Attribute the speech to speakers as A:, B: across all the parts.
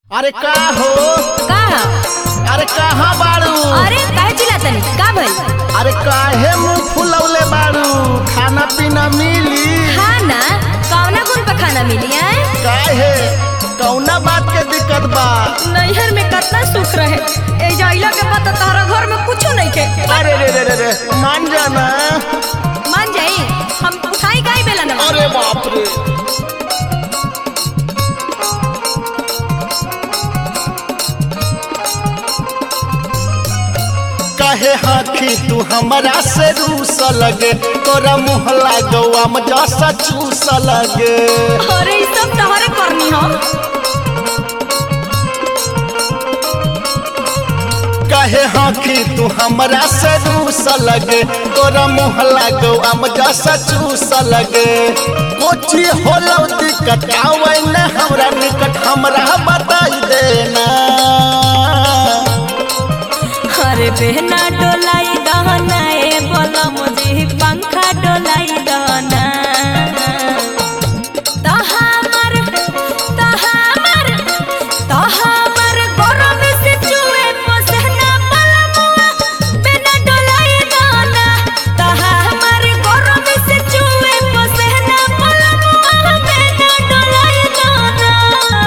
A: अरे का हो
B: का ह?
A: अरे कहाँ बाड़ू
B: अरे काहे चिल्लातनी का भइल
A: अरे काहे मुंह फुलौले बाड़ू खाना पीना मिली
B: खाना कौना गुण पे खाना मिली है
A: काहे कौना बात के दिक्कत बा
B: नैहर में कितना सुख रहे ए जाइला के बाद तो तारा घर में कुछो नहीं के
A: अरे रे रे रे रे मान जाना
B: मान जाई हम उठाई काई बेला न
A: अरे बाप रे कहे हाथी तू हमरा से रूस लगे तोरा मुँह लागवा में जसा चूस लगे
B: अरे ई सब तोहरे करनी हो
A: कहे हाथी तू हमरा से रूस लगे तोरा मुँह लागवा में जसा चूस लगे कोची होलो दिक्कत आवे न हमरा निकट हमरा बताई देना
B: अरे बहना डोलाई दहना ए बोला मुझे पंखा डोलाई दहना तहामर तहामर तहामर गरम से चुए पसना पलमुआ बिना डोलाई दहना तहामर गरम से चुए पसना पलमुआ बिना डोलाई दहना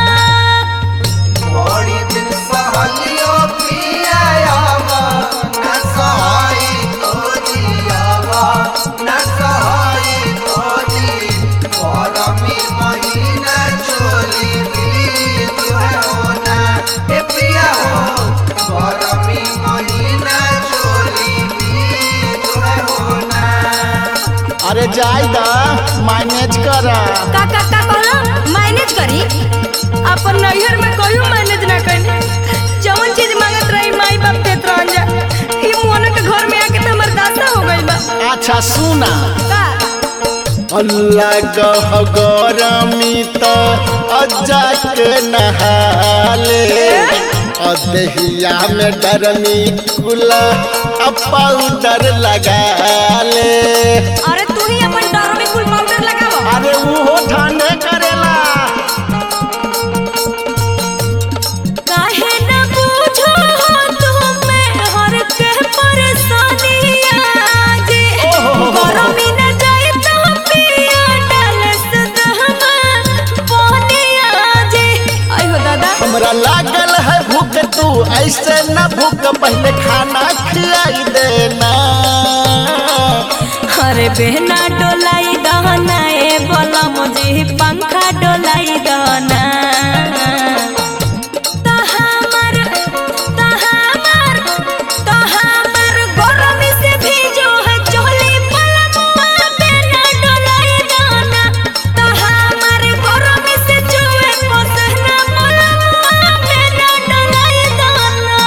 C: बड़ी दिन सहलियो पियावा न सहाई तोरियावा न सहाई तोरी गरमी महीना चोली बीत होना ए पिया हो गरमी महीना चोली बीत होना
A: अरे जायदा मैनेज करा
B: का का का कहला मैनेज करी अपन नैहर में कहियो मैनेज ना करी जवन चीज मांगत रही माई बाप देत रहन जा ई मोहन के घर में आके त हमर दासा हो गइल बा
A: अच्छा सुना
B: का
A: अल्लाह कह गरमी त अज्जा के नहाले अदहिया में डरमी कुला अब पाउडर लगा ले
B: अरे तू ही अपन डर में कुल पाउडर लगाव
A: अरे वो ठंडे करेला
B: काहे न पूछो तुम्हें हर के परेशानिया जे गरमी न जाए तो पिया डाल सदहमा पानिया जे आई हो दादा
A: हमरा लागल है भूख तू ऐसे न भूख पहले खाना खिलाई देना
B: अरे बहना डोलाई दहना ए बोला मुझे पंखा डोलाई दहना तहामर तहामर तहामर गरम से भीजो है चोली पलमुआ बहना डोलाई दहना तहामर गरम से चुए पसना पलमुआ बहना डोलाई दहना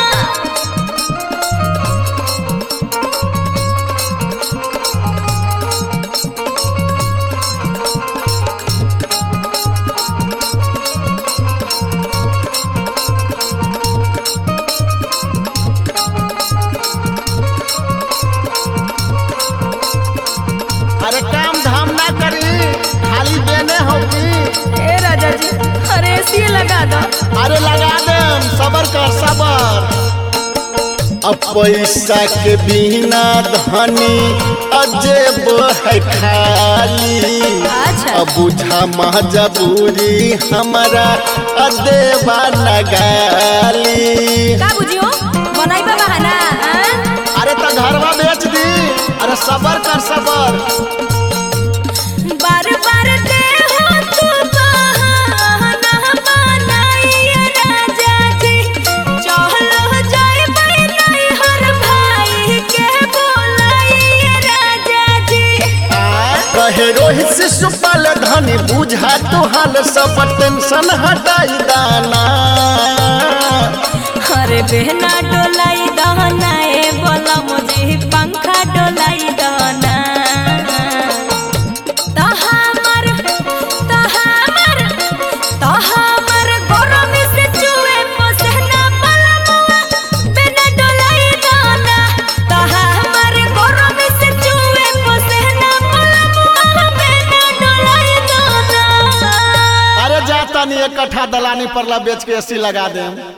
A: अरे काम धाम ना करी खाली देने होगी
B: ए राजा जी अरे एसी लगा दो
A: अरे लगा दे सबर कर सबर अब पैसा के बिना धनी अजेब है खाली
B: अच्छा।
A: अब बुझा मजबूरी हमारा अदेबा नगाली
B: का बुझियो बनाइबा बहाना हाँ?
A: अरे तो घरवा बेच दी अरे सबर कर सबर
B: बार बार दे हो तू बहाना बनाइए राजा जी चलो जाए नहीं हर भाई के बोलाइए राजा जी
A: कहे रोहित से सुपल धनी बुझा तो हाल सब टेंशन हटाई दाना
B: अरे बहना डोलाई दहना ए बोला मुझे पंखा डोलाई दहना तहामर तहामर तहामर गरम से चुए पसना पलमुआ बिना डोलाई दहना तहामर गरम से चुए पसना पलमुआ बिना डोलाई दहना
A: अरे जाता नहीं एक दलानी पर ला बेच के एसी लगा देम